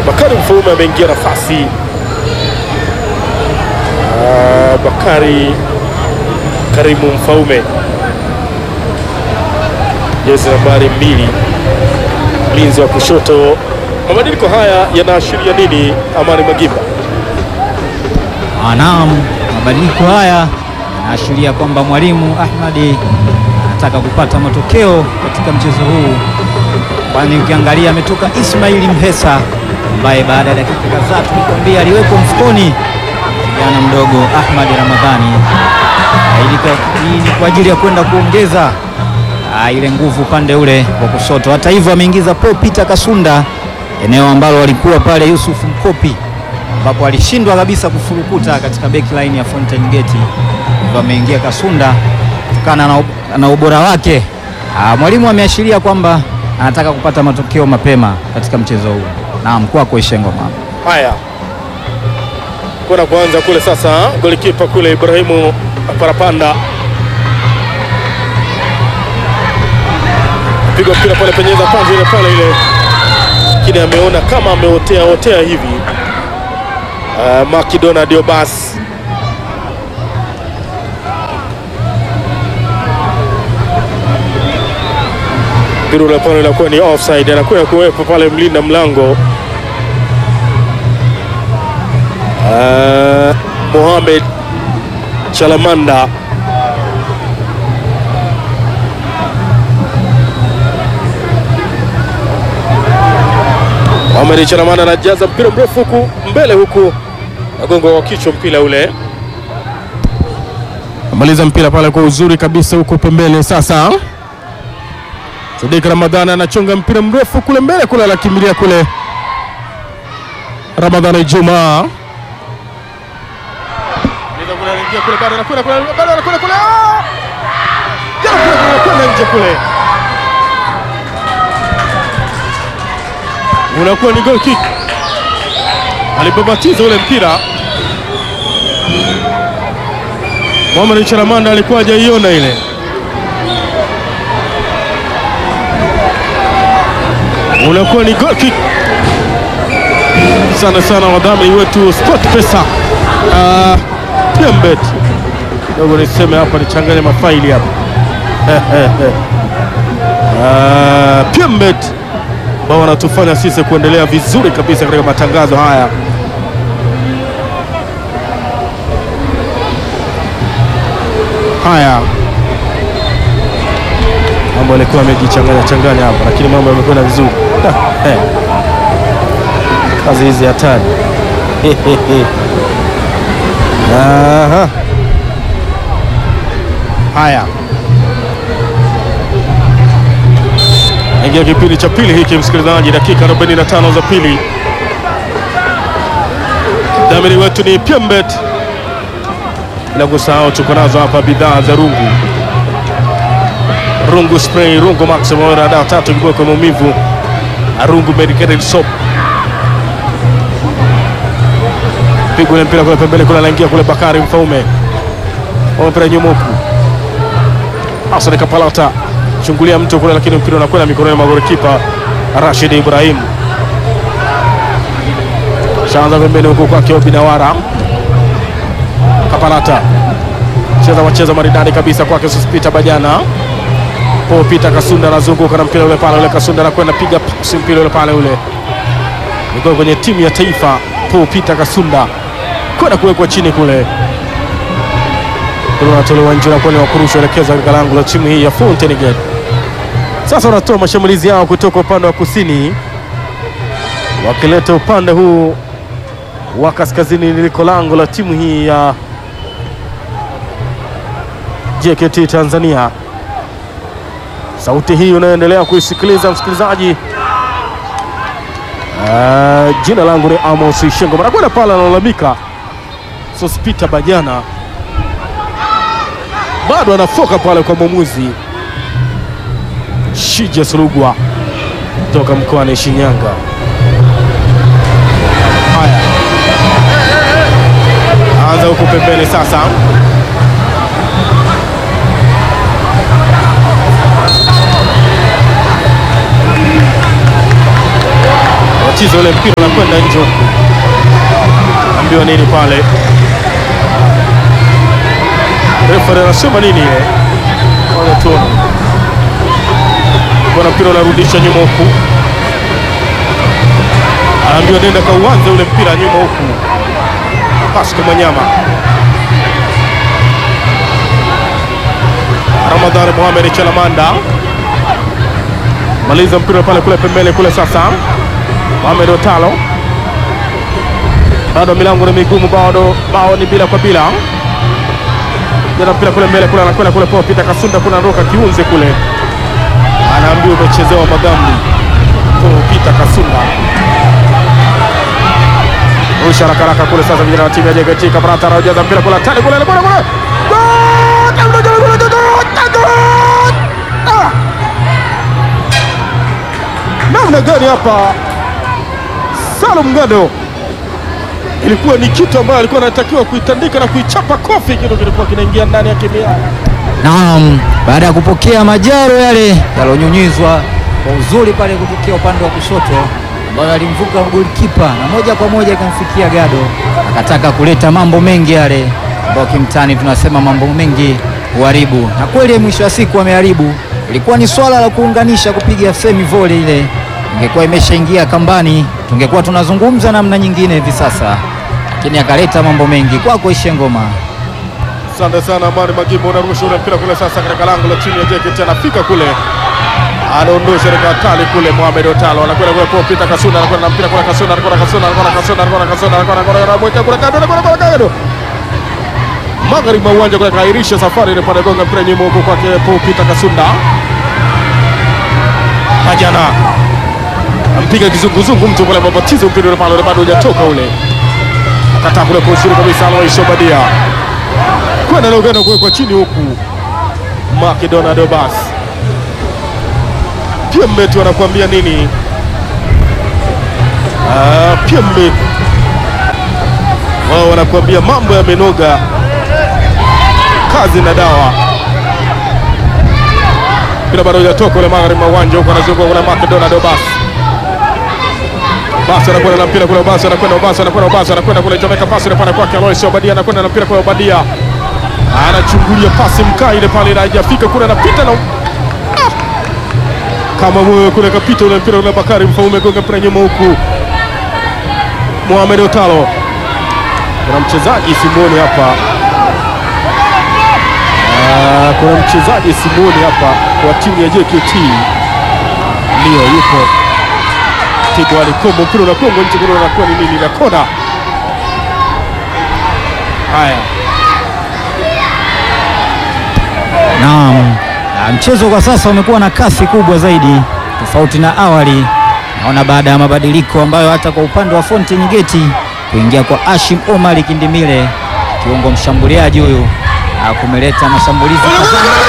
Bakari Mfaume ameingia nafasi. Ah, Bakari Karimu Mfaume, jezi nambari mbili, mlinzi wa kushoto. Mabadiliko haya yanaashiria nini, Amani Magimba? Ah, Naam, mabadiliko haya yanaashiria kwamba mwalimu Ahmadi anataka kupata matokeo katika mchezo huu, kwani ukiangalia ametoka Ismaili Mhesa ambaye baada ya dakika kadhaa tulikwambia aliwekwa mfukoni kijana mdogo Ahmad Ramadhani. Ah, ili ka- Hii ni kwa ajili ya kwenda kuongeza ah, ile nguvu upande ule wa kushoto. Hata hivyo ameingiza Paul Peter Kasunda eneo ambalo walikuwa pale Yusuf Mkopi ambapo alishindwa kabisa kufurukuta katika backline ya Fountain Gate, hivyo ameingia Kasunda kutokana na, ub- na ubora wake. Ah, mwalimu ameashiria kwamba anataka kupata matokeo mapema katika mchezo huu. Naam, kwako Ishengo mama. Haya, kuna kuanza kule sasa, golikipa kule Ibrahimu Parapanda pigwa mpira pale, penyeza panzi ile pale ile, lakini ameona kama ameotea otea hivi. Uh, Makidona Diobas mpira ule pale inakuwa ni offside, anakuwa kuwepo pale mlinda mlango Uh, Mohamed Chalamanda Mohamed Chalamanda anajaza mpira mrefu huku mbele huku nagongo wa kichwa mpira ule amaliza mpira pale kwa uzuri kabisa huko pembeni. Sasa Sadik Ramadhani anachonga mpira mrefu kule mbele kule, anakimbilia kule Ramadhani Juma unakuwa ni goal kick. Alipobatiza ule mpira Mohamed Chalamanda alikuwa hajaiona ile, unakuwa ni goal kick. Sana sana wadhamini wetu Sport Pesa uh, Pembet dogo niseme hapa nichanganye mafaili hapa uh, Pembet ambao wanatufanya sisi kuendelea vizuri kabisa katika matangazo haya. Haya, mambo yalikuwa yamejichanganya changanya hapa, lakini mambo yamekwenda vizuri. Kazi hizi hatari. Aha. Haya, ingia kipindi cha pili hiki, msikilizaji, dakika 45 za pili. Dhamini wetu ni Pembet, bila kusahau tuko nazo hapa bidhaa za rungu rungu spray, rungu maximum, dawa tatu kiboko maumivu, rungu medicated soap piga ule mpira kule pembeni kule, anaingia kule Bakari Mfaume, mpira nyuma huku, Hassan Kapalata chungulia mtu kule, lakini mpira unakwenda mikononi mwa golikipa Rashid Ibrahim. Shaanza pembeni huku kwake Obinawara, Kapalata cheza wacheza maridadi kabisa kwake Sospita Bajana, po Peter Kasunda anazunguka na mpira ule pale, ule Kasunda anakwenda piga pasi mpira ule pale, ule niko kwenye timu ya taifa Paul Peter Kasunda kwenda kuwekwa chini kule, unatolewa nje na kwani wakurusha elekeza katika lango la timu hii ya Fountain Gate. Sasa wanatoa mashambulizi yao kutoka upande wa kusini wakileta upande huu wa kaskazini liliko lango la timu hii ya JKT Tanzania. Sauti hii unayoendelea kuisikiliza msikilizaji Uh, jina langu ni Amos Shengo. Manakwenda pale analalamika Sospita Bajana bado anafoka pale kwa mwamuzi Shija Surugwa kutoka mkoani Shinyanga. Haya, anza huku pembeni sasa wacheza ule ule mpira unakwenda nje huku, ambiwa nini pale? Refa anasema nini ile? Wale tuone bwana, mpira unarudisha nyuma huku, anaambiwa nenda kauanze ule mpira nyuma huku. Pascal Manyama, Ramadhani Mohamed Chalamanda maliza mpira pale kule pembele kule. Sasa Mohamed Otalo, bado milango ni migumu, bado bao ni bila kwa bila. Jana mpira kule mbele kule, anakwenda kule Paul Peter Kasunda, kuna roka kiunze kule, anaambiwa umechezewa madhambi. Paul Peter Kasunda rusha haraka haraka kule. Sasa vijana wa timu ya JKT Kabrata anajaza mpira kule, tani kule kule kule, namna gani hapa Salum Ngado, ilikuwa ni kitu ambayo alikuwa anatakiwa kuitandika na kuichapa kofi, kitu kilikuwa kinaingia ndani ya kimia. Naam, baada ya kupokea majaro yale yaliyonyunyizwa kwa uzuri pale kutokea upande wa kushoto, ambayo alimvuka golikipa na moja kwa moja ikamfikia Gado, akataka kuleta mambo mengi yale ambayo kimtani tunasema mambo mengi huharibu, na kweli mwisho wa siku ameharibu. Ilikuwa ni swala la kuunganisha, kupiga semi volley ile, ingekuwa imeshaingia kambani, tungekuwa tunazungumza namna nyingine hivi sasa, lakini akaleta mambo mengi. Kwako Ishe Ngoma. Asante sana Amani Magimbo, unarusha ule mpira kule sasa katika lango la chini ya JKT, anafika kule anaondosha katika hatari kule. Mohamed Otalo anakwenda kule Paul Peter Kasunda, anakwenda na mpira kule Kasunda, anakwenda Kasunda, anakwenda Kasunda, anakwenda Kasunda, anakwenda Kasunda, anakwenda kule kando, anakwenda kule kando magharibi mwa uwanja kule, kairisha safari ile pale, gonga mpira nyuma huko kwake Paul Peter Kasunda. Majana ampiga kizunguzungu mtu pale, babatizo mpira ule pale, bado hujatoka ule, akataa kule kwa uzuri kabisa, Alois Obadia kwenda na uganda kuwekwa chini huku Makedona Dobas pia mmetu anakuambia nini? Ah, pia mmetu wao wanakuambia mambo yamenoga, kazi na dawa. Mpira bado hujatoka ule magharibi mwa uwanja huko, anazunguka kuna Makedona Dobas basi anakwenda na mpira kule, basi anakwenda, basi anakwenda, basi anakwenda kule, chomeka pasi ile pale kwake Alois Obadia, anakwenda na mpira kule Obadia anachungulia pasi mkaa ile pale na haijafika kule, anapita na ah! kama moyo kule kapita ule mpira ule. Bakari Mfaume gonga mpira nyuma huku, Mohamed Otalo, kuna mchezaji Simoni hapa ah, kuna mchezaji Simoni hapa kwa timu ya JKT ndio yupo Tibo alikombo mpira unakongo nje kule, unakuwa ni nini na kona. Haya, Naam, na mchezo kwa sasa umekuwa na kasi kubwa zaidi tofauti na awali. Naona baada ya mabadiliko ambayo hata kwa upande wa Fountain Gate kuingia kwa Ashim Omar Kindimile, kiungo mshambuliaji huyu, ah, kumeleta mashambulizi kadhaa.